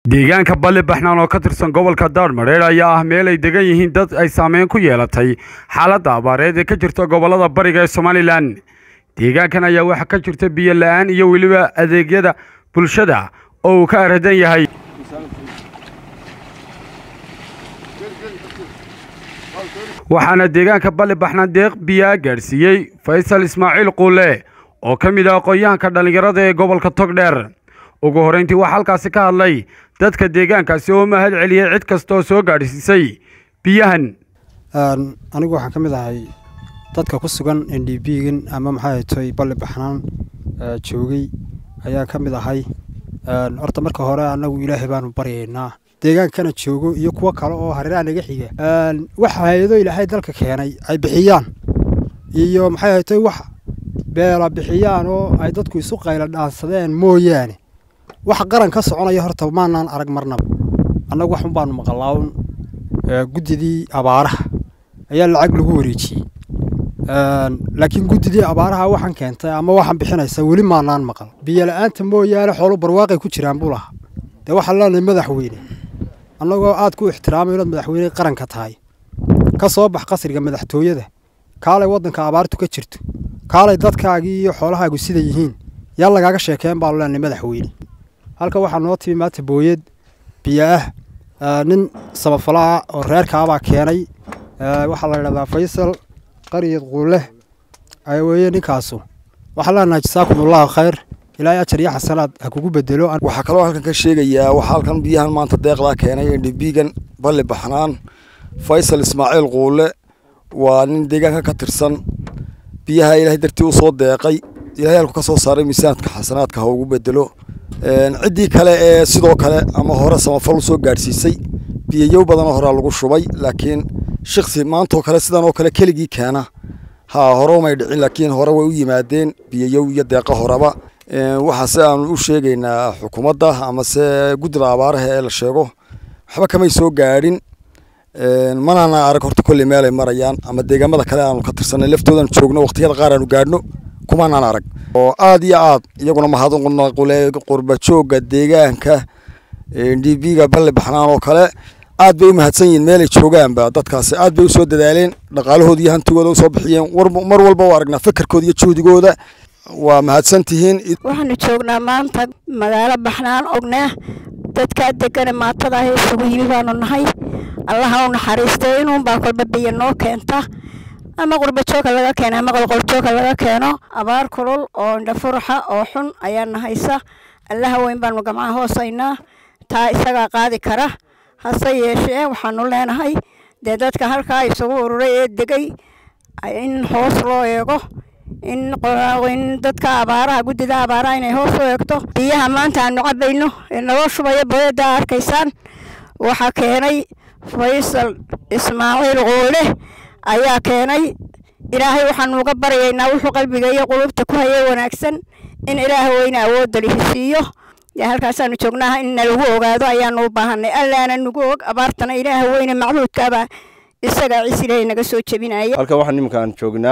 deegaanka balli baxnaan oo ka tirsan gobolka daarmadheer ayaa ah meel ay degan yihiin dad ay saameyn ku yeelatay xaaladda abaareed ee ka jirta gobolada bariga ee somalilan deegaankan ayaa waxaa ka jirta biyo la-aan iyo weliba adeegyada bulshada oo uu ka aradan yahay waxaana deegaanka balli baxnaan deeq biyaa gaadhsiiyey faysal ismaaciil quule oo ka mid ah aqoon-yahanka dhallinyarada ee gobolka togdheer ugu horreyntii waxaa halkaasi ka hadlay dadka deegaankaasi oo mahad celiyey cid kasta oo soo gaadhsiisay biyahan anigu waxaan ka mid ahay dadka ku sugan n d b-gan ama maxaa toy balli baxnaan joogay ayaa ka mid ahay horta marka hore annagu ilaahay baanu baryaynaa deegaankana joogo iyo kuwo kale oo hareeraha naga xiga waxa hay-ado ilaahay dalka keenay ay bixiyaan iyo maxay haytay wax beela bixiyaan oo ay dadku isu qayla dhaansadeen mooyaane wax qaran ka soconaya horta maanaan arag marnaba annagu waxun baanu maqalaawn guddidii abaaraha ayaa lacag lagu wareejiyey laakiin guddidii abaaraha waxaan keentay ama waxaan bixinaysa weli maanaan maqal biyo la-aanta mooyaane xoolo barwaaqay ku jiraan buu lahaa dee waxaan leenahay madaxweyne annagoo aad ku ixtiraamay inaad madaxweyne qaranka tahay ka soo bax qasriga madaxtooyada kaalay waddanka abaartu ka jirto kaalay dadkaagii iyo xoolahaagu sida yihiin yaa lagaaga sheekeen baanu leenahay madaxweyne halka waxaa noo timi maanta booyad biyo ah nin samafalaha oo reerkaabaa keenay waxaa la yidhahdaa faysal qariyad quuleh weeye ninkaasu waxaan leenahay jasaakum allahu khayr ilaahay ajar iyo xasanaad ha kugu bedelo waxaa kaloo halkan ka sheegayaa waxaa halkan biyahan maanta deeqdaa keenay ndbigan balli baxnaan faysal ismaaciil quule waa nin deegaanka ka tirsan biyaha ilaahay dartii u soo deeqay ilahay halku ka soo saaray miisaanka xasanaadka ha ugu bedelo ciddii kale ee sidoo kale ama hore samafal u soo gaadhsiisay biyayow badanoo horea lagu shubay laakiin shiksi maantoo kale sidan oo kale keligii keena ha hore umay dhicin laakiin hore way u yimaadeen biyayow iyo deeqa horeba waxaase aanu u sheegaynaa xukuumadda amase guddida abaaraha ee la sheego waxba kamay soo gaadhin manaana arag horta kolley meelay marayaan ama deegaamada kale aanu ka tirsanay laftoodan joogno waqtiyada qaar aanu gaadhno kumanaan arag oo aad iyo aad iyaguna mahadnaqule qurba joogga deegaanka d b-ga balli baxnaan oo kale aad bay u mahadsan yihiin meelay joogaanba dadkaasi aad bay usoo dadaaleen dhaqaalahooda iyo hantigooda usoo bixiyeen mar walba u aragnaa fikirkooda iyo juhdigooda waa mahadsan tihiin waxaanu joognaa maanta magaalo baxnaan ognaa dadkaa degane maatada ah isugu yimi baanu nahay allaha u naxariistay inuunbaa kolba biyo noo keenta ama qurbajooga laga keeno ama qolqoljooga laga keeno abaar kulul oo indhafuraxa oo xun ayaa nahaysa allaha weyn baanu gamcaha hoosaynaa taa isagaa qaadi kara hase yeeshee waxaanu leenahay dee dadka halkaa isugu ururay ee degay in hoos loo eego in dadka abaaraha guddida abaaraha inay hoos u eegto biyaha maanta aanu cabayno ee naloo shubaya booyadda arkaysaan waxaa keenay faysal ismaaciil quule ayaa keenay ilaahay waxaanu uga baryaynaa wuxuu qalbiga iyo qulubta ku hayay wanaagsan in ilaah weyne awoodda lihisiiyo dee halkaasaanu joognaa in nalagu ogaado ayaanu u baahanay allaana nagu og abaartana ilaah weyne macbuudkaabaa isagaa ciis ilaahay naga soo jebinaya halkan waxaa nimanka aan joognaa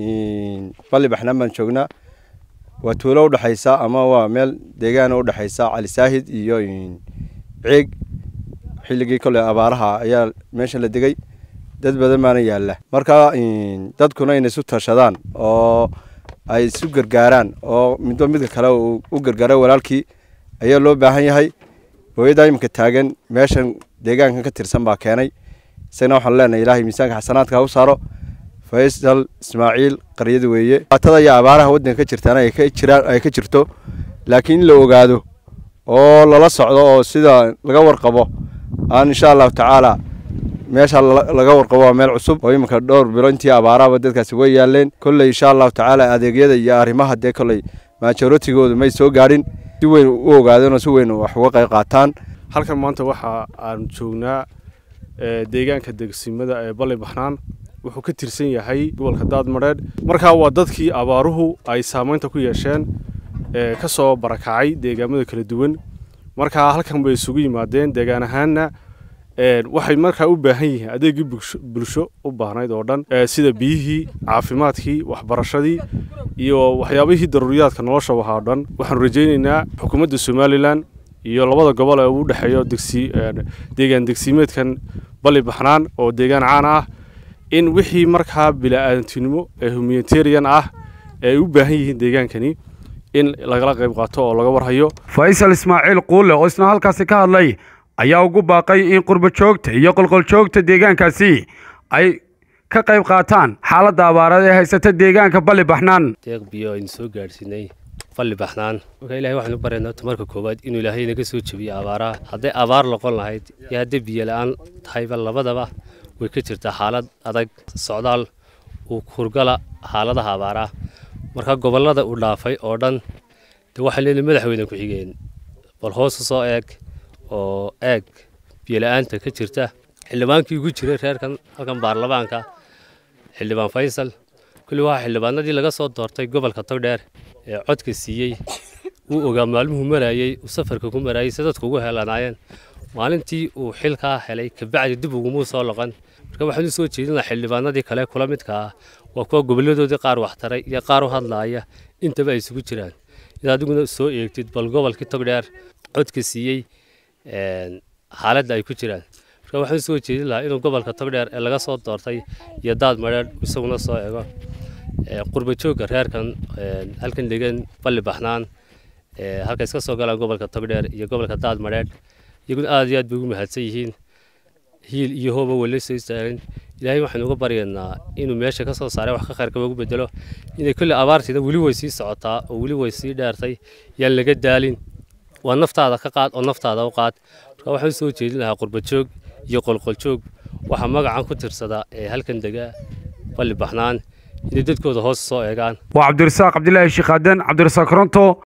balli baxnaan baan joognaa waa tuulo udhexaysa ama waa meel deegaana udhexaysa cali saahid iyo ceeg xilligii kolley abaaraha ayaa meesha la degay dad badan baana yaalla marka dadkuna inay isu tashadaan oo ay isu gargaaraan oo midba midka kale uu u gargaaro walaalkii ayaa loo baahan yahay booyaddaa iminka taagan meeshan deegaankan ka tirsan baa keenay isagana waxaanu leenahay ilaahay miisaanka xasanaadka ha u saaro faysal ismaaciil qaryada weeye baatada iyo abaaraha waddanka ka jirtaana ay ka jiraan ay ka jirto laakiin in la ogaado oo lala socdo oo sida laga warqabo aan insha allahu tacaala meesha laga warqabo waa meel cusub oo iminka dhowr bilo intii abaarahaba dadkaasi way yaaleen kolley insha allahu tacaala adeegyada iyo arrimaha dee kolley maajorotigooda may soo gaadhin si weyn u ogaadeen oo si weyn wax uga qayb qaataan halkan maanta waxa aan joognaa deegaanka degsimada ee balli baxnaan wuxuu ka tirsan yahay gobolka daadmadheedh markaa waa dadkii abaaruhu ay saamaynta ku yeesheen ka soo barakacay deegaamada kala duwan markaa halkan bay isugu yimaadeen deegaan ahaanna waxay markaa u baahan yihiin adeegii bulsho u baahnayd oo dhan sida biyihii caafimaadkii waxbarashadii iyo waxyaabihii daruuriyaadka nolosha wahaa o dhan waxaanu rajaynaynaa xukuumadda somalilan iyo labada gobol ee uu dhexeeyo degsi deegaan degsiimeedkan balli baxnaan oo deegaan caan ah in wixii markaa bila'aadantinimo ee humanitarian ah ee ay u baahan yihiin deegaankani in lagala qayb qaato oo laga warhayo faysal ismaaciil quule oo isna halkaasi ka hadlay ayaa ugu baaqay in qurbo joogta iyo qolqoljoogta deegaankaasi ay ka qayb qaataan xaaladda abaarada ee haysata deegaanka balli baxnaan deeq biyo aynu soo gaadhsiinay balli baxnaan marka ilahay waxaanu baraynaa tamarka koowaad inuu ilaahay naga soo jebiyo abaaraha hadday abaar noqon lahayd iyo hadday biyo la-aan tahayba labadaba way ka jirtaa xaalad adag socdaal uu kurgala xaaladaha abaaraha marka gobollada uu dhaafay oo dhan dee waxaan leedahay madaxweyne ku-xigeen bal hoosu soo eeg oo eeg biyola-aanta ka jirta xildhibaankii ugu jiray reerkan halkan baarlamaanka xildhibaan faysal kulli waxaa xildhibaanadii laga soo doortay gobolka togdheer ee codka siiyey uu ogaa maalmuhu marayey uu safarka ku marayey si dadku ugu helanaayeen maalintii uu xilkaa helay kabacdi dib ugumuu soo loqon marka waxaan u soo jeedin lahaa xildhibaanadii kale kula midka ah waa kuwa gobolladoodii qaar waxtaray iyo qaar u hadlaaya intaba ay isugu jiraan inaad adiguna soo eegtid bal gobolkii togdheer codka siiyey xaaladda ay ku jiraan marka waxaan soo jeedin lahaa inuu gobolka togdheer ee laga soo doortay iyo daad madheer isaguna soo eego qurba joogga reerkan halkan degan balli baxnaan halka iska soo galaan gobolka togdheer iyo gobolka daad madheer iyaguna aad iyo aad bay ugu mahadsan yihiin hiil iyo hooba wala soo istaagin ilaahay waxaynu uga baryaynaa inuu meesha ka soo saaray wax ka khayrkaba ugu bedelo inay kolley abaartiida weli way sii socotaa oo weli way sii dheertay yaan laga daalin waa naftaada ka qaad oo naftaada u qaad marka waxaan soo jeedin lahaa qurbajoog iyo qolqoljoog waxaa magacan ku tirsada ee halkan dega balli baxnaan inay dadkooda hoos soo eegaan waa cabdirasaaq cabdilaahi shiikaaden cabdirasaaq koronto